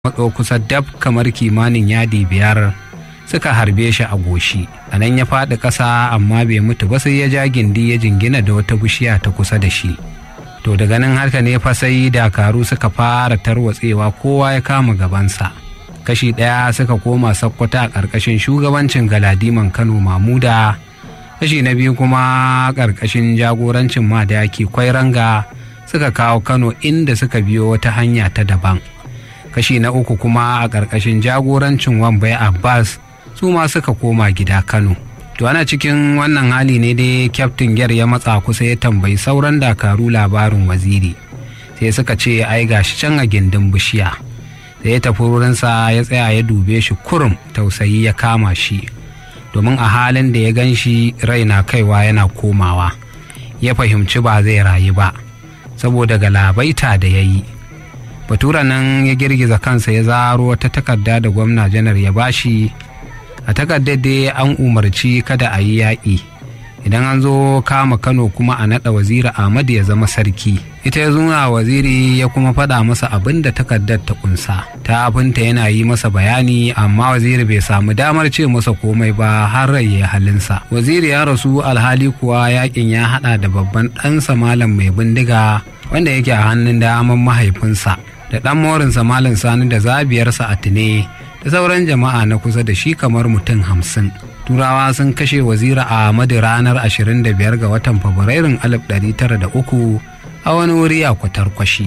matso kusa dab kamar kimanin yadi biyar suka harbe shi a goshi a nan ya faɗi ƙasa amma bai mutu ba sai ya ja gindi ya jingina da wata bishiya ta kusa da shi to daga nan haka ne fa sai dakaru suka fara tarwatsewa kowa ya kama gabansa kashi ɗaya suka koma sakkwata a ƙarƙashin shugabancin galadiman kano mamuda kashi na biyu kuma ƙarƙashin jagorancin madaki kwairanga suka kawo kano inda suka biyo wata hanya ta daban kashi na uku kuma a ƙarƙashin jagorancin wambai abbas su ma suka koma gida kano to ana cikin wannan hali ne dai kyaftin gyar ya matsa kusa ya tambayi sauran dakaru labarin waziri sai suka ce ai gashi can a gindin bishiya da ya tafi wurinsa ya tsaya ya dube shi kurum tausayi ya kama shi domin a halin da ya gan shi rai na kaiwa yana komawa ya fahimci ba zai rayu ba saboda galabaita da ya yi batura nan ya girgiza kansa ya zaro wata takarda da gwamna janar ya bashi a takardar dai an umarci kada a yi yaƙi idan an zo kama kano kuma a naɗa waziri ahmad ya zama sarki ita ya zuna waziri ya kuma faɗa masa abin da takardar ta kunsa ta abinta yana yi masa bayani amma waziri bai samu damar ce masa komai ba har rai ya halinsa waziri ya rasu alhali kuwa yaƙin ya haɗa da babban ɗansa malam mai bindiga wanda yake a hannun daman mahaifinsa da ɗan morinsa malam sani da zabiyarsa a tune da sauran jama'a na kusa da shi kamar mutum hamsin turawa sun kashe wazira ahmadu ranar 25 ga watan fabrairun 1903 a wani wuri a kwatarkwashi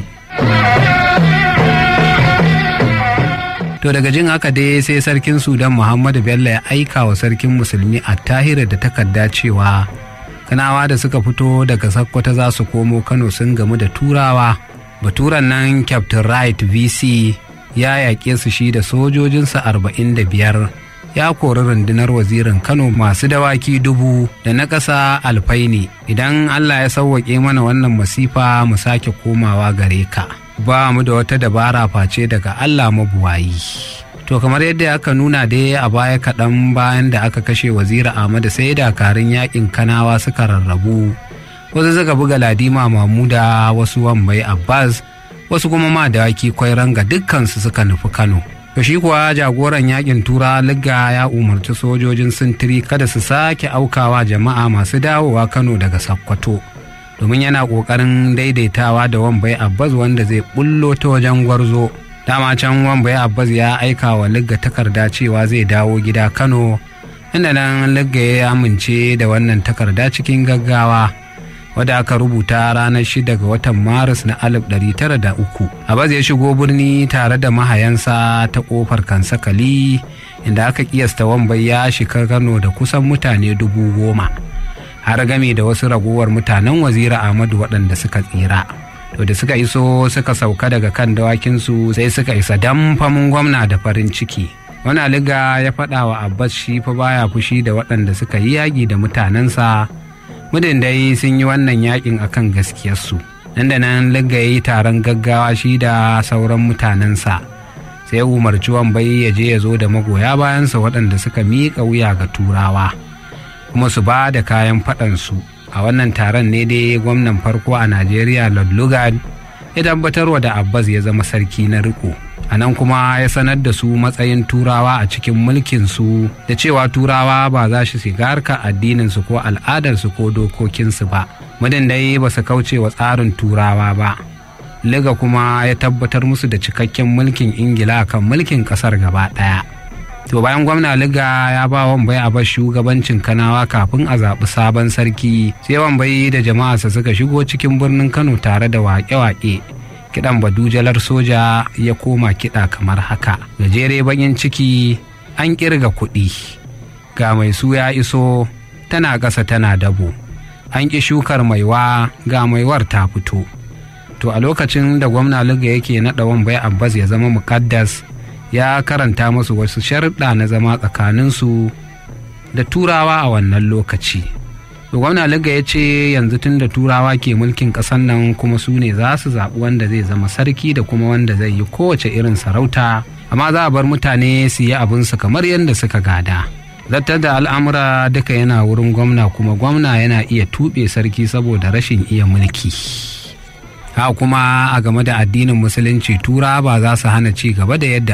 to daga jin haka dai sai sarkin sudan muhammadu bello ya aika wa sarkin musulmi a tahira da takarda cewa kanawa da suka fito daga sakkwata za su komo kano sun gamu da turawa baturan nan captain right vc ya yaƙe su shi da sojojinsa arba'in da biyar ya kori rundunar wazirin kano masu dawaki dubu da na ƙasa alfaini idan allah ya sauwaƙe mana wannan masifa mu sake komawa gare ka ba mu da wata dabara face daga allah mabuwayi to kamar yadda aka nuna dai a baya kaɗan bayan da aka kashe wazira ahmadu sai dakarun yaƙin kanawa suka rarrabu wasu suka buga ladima mamuda wasu wambai abbas wasu kuma ma dawaki kwairan ga dukkansu suka nufi kano to shi kuwa jagoran yakin tura ligga ya umarci sojojin sintiri kada su sake aukawa jama'a masu dawowa kano daga sakkwato domin yana ƙoƙarin daidaitawa da wambai abbas wanda zai bullo ta wajen gwarzo dama can wambai abbas ya aika wa ligga takarda cewa zai dawo gida kano inda nan ligga ya amince da wannan takarda cikin gaggawa wadda aka rubuta ranar 6 ga watan maris na 1903 abaz ya shigo birni tare da mahayansa ta kofar kansakali inda aka kiyasta wambai ya shiga kano da kusan mutane dubu goma har game da wasu ragowar mutanen wazira ahmadu waɗanda suka tsira to da suka iso suka sauka daga kan dawakinsu sai suka isa damfamin gwamna da farin ciki wani aliga ya faɗa wa abbas shi fa baya fushi da waɗanda suka yi yaƙi da mutanensa mudin dai sun yi wannan yakin akan gaskiyarsu nan da nan ligga ya yi taron gaggawa shi da sauran mutanensa sai umarci wambai ya je ya zo da magoya bayansa waɗanda suka miƙa wuya ga turawa kuma su ba da kayan faɗansu a wannan taron ne dai gwamnan farko a najeriya lord lugard ya tabbatarwa da abbas ya zama sarki na riko a nan kuma ya sanar da su matsayin turawa a cikin mulkinsu da cewa turawa ba za su shiga harkar addininsu ko al'adarsu ko dokokinsu ba muddin dai ba su kauce wa tsarin turawa ba liga kuma ya tabbatar musu da cikakken mulkin ingila kan mulkin kasar gaba ɗaya to bayan gwamna liga ya ba wambai a bar shugabancin kanawa kafin a zaɓi sabon sarki sai wambai da jama'arsa suka shigo cikin birnin kano tare da waƙe-waƙe kiɗan badujalar soja ya koma kiɗa kamar haka gajere bakin ciki an ƙirga kuɗi ga mai su ya iso tana ƙasa tana dabo an ƙi shukar maiwa ga maiwar ta fito to a lokacin da gwamna liga yake naɗa wambai abbas ya zama mukaddas ya karanta musu wasu sharuɗa na zama tsakaninsu da turawa a wannan lokaci gwamna liga ya ce yanzu tun da turawa ke mulkin ƙasar nan kuma su ne za su zaɓi wanda zai zama sarki da kuma wanda zai yi kowace irin sarauta amma za a bar mutane su yi abinsu kamar yadda suka gada zartar da al'amura duka yana wurin gwamna kuma gwamna yana iya tuɓe sarki saboda rashin iya mulki ha kuma a game da addinin musulunci tura ba za su hana ci gaba da yadda